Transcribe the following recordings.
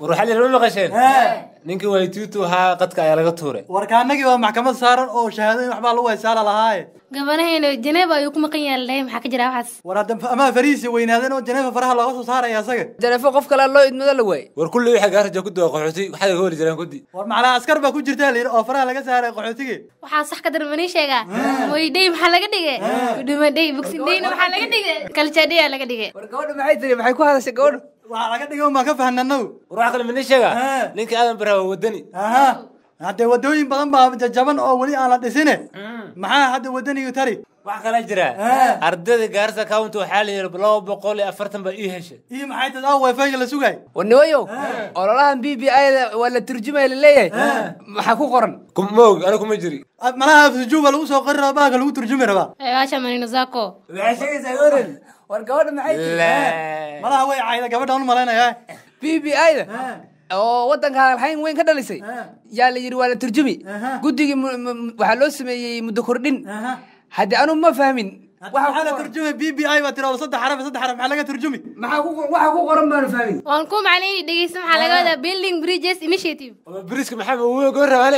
war waxaa la yidhi ma maqasheen ninkii waytuutu ahaa qadka ayaa laga tuuray warkaanagii waa maxkamad saaran oo shahaadooyin waxbaa lagu haysaala lahaaye gabanaheena janeeba ayuu ku maqan yahay laleeyahay maxaa ka jira waxaas war hadda amaha farihiisi weynaadeen oo janeefa faraha looga soo saaraya asaga janeefo qof kale loo idmado la waayey war kulli wixii gaarja ku duwa qaxooti waxay ka heli jireen kudi war macnaa askar baa ku jirta layidhi oo faraha laga saaray qaxootige waxaa sax ka daran manii sheegaa moydhey maxaa laga dhigay dhumadhey bogsindheyna maxaa laga dhigay kaljadheya laga dhigay war gabadha maxay tiri maxay ku hadashay gabadhu waxaa laga dhigay un baan ka fahananaw war waxa kale mini sheega ninkii aadan baraha waa wadani aha haddee wadooyin badan baa jajaban oo weli aan la dhisine maxaa hadda wadanigu tari waxa kala jira ardayda gaarisa county waxaa la yidhi laba boqol iyo afartan baa ii heshay iyo maxay tad ah wifi-ga la sugaay war nimayow ololahan b b i-da waa la turjumaya laleeyahay maxaa ku qoran moog aniga kuma jiri malaha afsujuuba lagu soo qori rabaa baaka lagu turjumi rabaa waasha manino zako waxay sheegaysaa gabadhan war gabadha maxay tiri malaha way cayda gabadhaan u malaynaya b b i-da oo waddanka hadalhayn weyn ka dhalisay yaa la yidhi waa la turjumi guddigii mu- mu- waxaa loo sameeyey muddo kordhin haddii anu ma fahmin waxaa la turjumay b b i baa tiri oo saddex xaraf saddex xaraf maxaa laga turjumi maxaa ku waxa ku qoran baanu fahmin waan ku macnayni dhegeysta maxaa laga wadaa building bridges initiative biriska maxamed uwe goor rabaane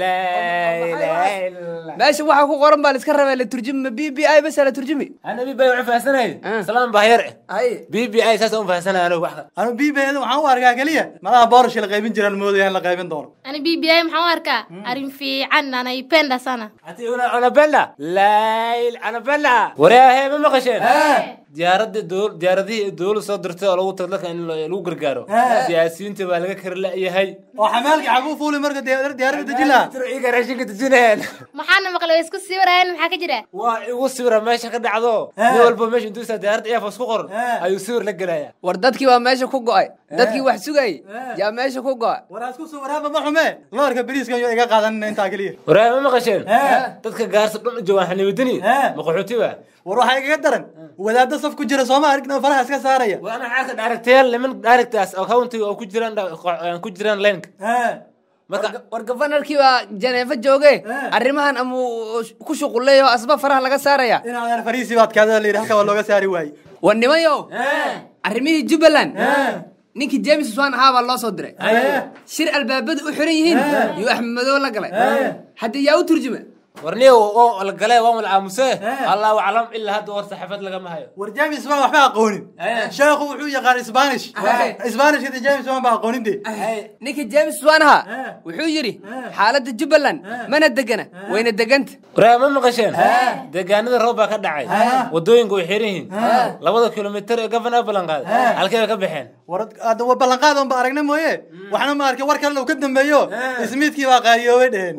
meesha waxa ku qoran baa la iska rabaa la turjumi ma b b i basa la turjumi ana b b i waxaan fahansanay salaan baa yar haye b b i saas un fahansanay anigu wax kale anu b b i waxaan u arkaa keliya malaha boorashka la qaybin jiraan moodaya in la qaybin doono ani b b i maxaan u arkaa arrin fiican anaipenda sana hati una anabella layl anabella waraahe ma maqasheen diyaaradda dowl diyaaradihii dowlad soo dirtay oo lagu tag dadka in lo- lagu gargaaro siyaasiyiinta baa laga kari la'yahay oo xamaalka xaguu fuuli marka diyaar- diyaaradda deji laha iga raashinka dejinayaan maxaana maqlay way isku sii warayaan maxaa ka jira waa igu sawira meesha ka dhacdo nin walba meesha intuu isaa diyaaradda eefos ku qoran ayuu sawir la gelaya war dadkii waa meesha ku go'ay dadkii wax sugayay yaa meesha ku go'a war asku soo waraaba ma xume loorka beriiskan yo iga qaadanina intaa keliya waraahe ma maqasheen dadka gaarsa dhan u joogaan xaniwadini ma qaxooti ba war waxaa igaga daran wadaadda saf ku jira sooma aragna oo faraha iska saaraya waana xaalka dhaaragtayaal niman dhaaragtaas oo countiga oo ku jiraan ku jiraan lenka marka war gafanarkii baa janeefo jooge arrimahan ama ku shuquleeyo asba faraha laga saaraya inaadan fariisi baad kaadada layidhi halka waa looga saari waaye war nimayow arrimihii jubbaland ninkii james swan ahaa baa loo soo diray shir albaabadu u xiran yihiin iyo axmed madow la galay haddii yaa u turjuma warniya oo la galay waa wala aamuse allahu aclam ilaa hadda war saxaafad lagama hayo war james wan waxba aqoonin sheekhu wuxuu yaqaan spanish spanishka de james wan ba aqoonin de ninkii james swan ahaa wuxuu yidhi xaaladda jubbaland mana degana wayna deganta waraahe ma maqasheen deegaanada roob baa ka dhacay wadooyinka way xiran yihiin labada kilomitir ee gofana ballan qaaday halkee bay ka baxeen war hadda wa ballanqaad on ba aragna mooye waxna ma arkin war kalena uu ka dambeeyo ismiidkii baa qaariyoobay dheheen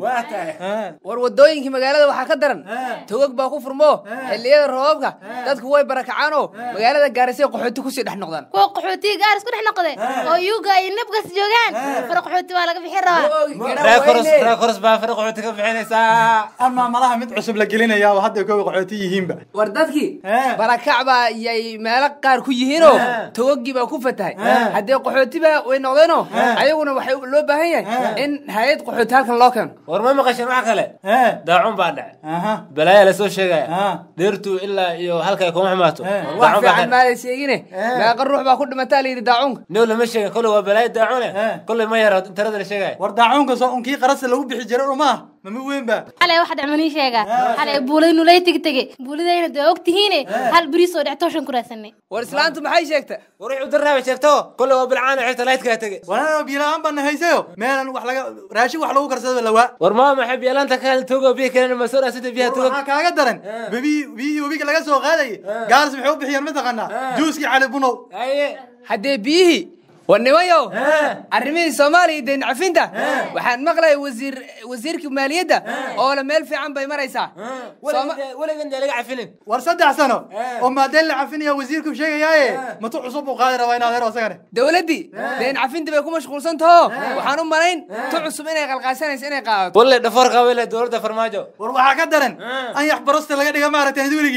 war wadooyinkii magaalada waxaa ka daran togog baa ku furmo xilliyada roobabka dadku way barakacaan oo magaalada gaarisay qaxooti kusii dhex noqdaan kuwa qaxootiga gaar isku dhex noqday oo yuga iyo nabgas joogaan fara qaxooti waa laga bixin rabaa raakoros raakoros baa fara qaxooti ka bixinaysaa ama malaha mid cusub la gelinaya oo hadda kooga qaxooti yihiinba war dadkii barakac baa yay meelo qaar ku yihiinoo togogii baa ku fatahay haddee qaxootiba way noqdeenoo ayaguna waxay loo baahan yahay in hay-ad qaxooti halkan loo keeno war ma maqasheen wax kale Eh. daacun baa dhacay aha balaaya lasoo sheegaya Ah. dheertu ilaa iyo halka ay kuma xumaato wax daacun baa fiican ka maaday sheegine meeqa ruux baa ku dhimataa la yidhi daacunka new lama sheegin kolley waa balaayo daacune Eh. kolley ma yara tirada la sheegaya war daacuunka soo unkii qarasa lagu bixi jiray umaa mama weyn ba xalay wax dhacmanii sheega xalay buulay nulay tegi tege buulidayna dee og tihiine hal beriis oo dhectooshan ku raadsanay war islaantu maxay sheegta war wixii udaraaba sheegto kolley waa bilcaan xigta laydkaa tege wanaa biilaan baan haysayo meelan wax laga raashin wax lagu karsada lawaa war maa maxay biyaalaanta ka hel togo biya keenan ma soo dhaasita biyaha togo waxaa kaaga daran bebi biyihii webiga laga soo qaadayay gaaris maxay u bixiyeen mataqaanaa juuskii cali bunow haye haddee biyihii war nimayow arrimihii soomaaliya iyo deyn cafinta waxaan maqlaya wasiir wasiirkii maaliyadda oo le meel fiican bay maraysaa Sooma- weligan dee laga cafinin war saddex sano oo maadeen la cafinaya wasiirku sheegayaaye matu cusub uu qaadi rabaa in adeer asagane dowladdii deyn cafinta bay ku mashquulsan taho waxaan u malayn tu cusub inay qalqaasanayso inay qaadato walle dhafoor qaabay leh dowladda farmaajo war waxaa ka daran anyax barosta laga dhiga maaragtay had weligiin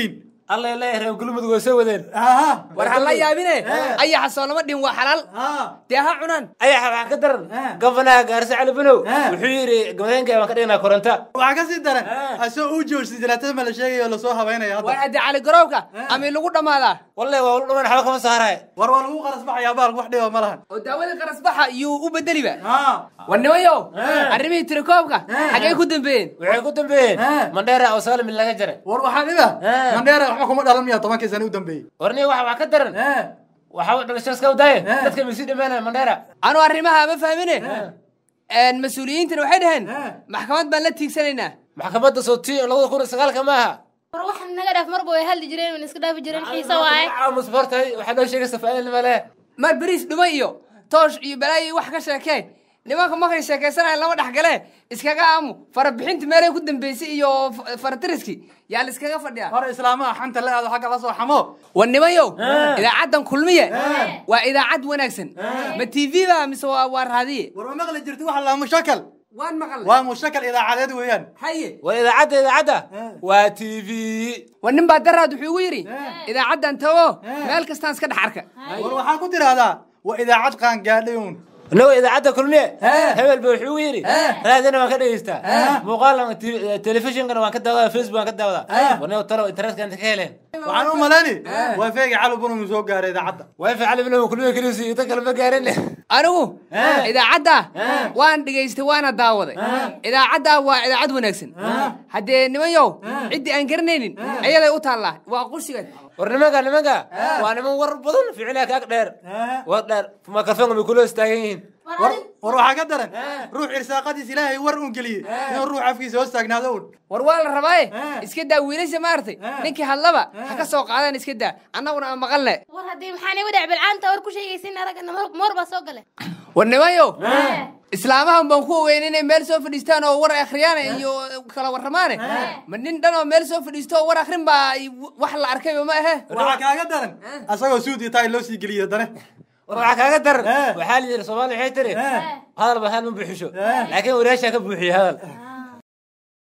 alla leeyahay reer galmudug way soo wadeen aha war ha la yaabine ayaxa soo lama dhin waa xalaal ha dee ha cunaan ayaxa waxaa ka daran Eh. gofanaha gaarse cali banow Eh. wuxuu yidhi gamadeenka baan ka dhignaa koronta waxaa ka sii daran Ah. asoo uu joogsi jalaatada ma la sheegayo lasoo habaynaya war hadda haddii cali garoobka ama lagu dhammaadaa wallahi waa ulu dhaman waxba kama saaraay war waa lagu qaras baxayaa baalku wax dhiba ma lahan oo daawadii qarasbaxa iyuu u bedeliba ha war nimayow arrimihii tirakoobka xaggay ku dambeeyeen waxay ku dambeeyeen Eh. mandheera oo saalimin laga jaray war waxaa dhiba Ah. mandheera waxba kuma dhalan miya tobankii sano u dambeeyey warniga waxa wax ka daran Eh. waxa dhalasho iska wadaaye Eh. dadka misii dhammaanaya mandheera anu arrimaha ma fahmine mas-uuliyiintana waxay dhaheen Eh. maxkamad baan la tiigsanaynaa maxkamadda sooti labada kun iyo sagaalka ma aha war waxaan naga dhaaf marba way hadli jireen wan iska dhaafi jireen xiise waaye musbartay waxaa noo sheegaysa faa'iidnima leh mar beriis dhuma iyo toosh iyo balaayo iyo wax ka sheekeen nimanka markay sheekaysanaya lama dhex gale iskaga aamu farabixinti meelay ku dambeysay iyo f- faratiriski yaa la iskaga fadhiyaa hore islaamaha xanta la aado xagga la soo xamo war nimayow idaacaddan kulmiye waa idaacad wanaagsan ma t v ba mise waa waa raadiye war ma maqli jirti waxa laa mushakal waan maqal waa mushakal idaacadeed weeyaan haye waa idaacadda idaacadda waa t v war nin baa daraad wuxuu igu yidhi idaacaddan tago meel kastaan iska dhex arka war waxaa ku tiraahdaa waa idaacad qaangaadhay uun inagoo idaacadda kulmiye Eh. hebel ba wuxuu yidhi Eh. raadina waan ka dhegeystaa Eh. muuqaalna telefishinkana waan ka daawadaa facebook waan ka daawadaa Eh. warniga talo internetka inta ka heleen waxaan u malayni waa feegi cali bunumi soo gaaray idaacadda wifi cali bilow kulmiye keliisi iyo tan kale ma gaarin anigu Eh. idaacadda Eh. waan dhegaystay waana daawaday idaacadda waa idaacad wanaagsan haddee nimanyow ciddii aan garanaynin ayaday u taallaa waa qushigan war nimanka nimanka waa niman war badan ficilaa kaag dheer war dheer microfonka may kula istaagan yihiin war war waxaa ka daran ruux irsaaqadiis ilaahay war un geliyey inuu ruux afkiisa hoos taagnaado un war waa la rabaaye Eh. iska daa wiilasha maaragtay ninkii hadlaba ha ka soo qaadaan iska daa annaguna aan maqalne war haddii maxaan igu dhac bilcaanta war ku sheegaysin araggana moor baa soo gale war nimanyow islaamahan baan ku ogeyn inay meel soo fadhiistaan oo war akhriyaan iyo kala warramaane ma nin dhan oo meel soo fadhiisto oo war akhrin baa ay wax la arkayba ma ahe waxaa kaaga daran asagoo suud iyo taay loo sii geliyey dane war waxaa kaaga daran Eh. waxaa la yidhi soomaali waxay tiri Eh. hadal ba hal ma buuxisho laakiin wariyaashaa ka buuxiye hadal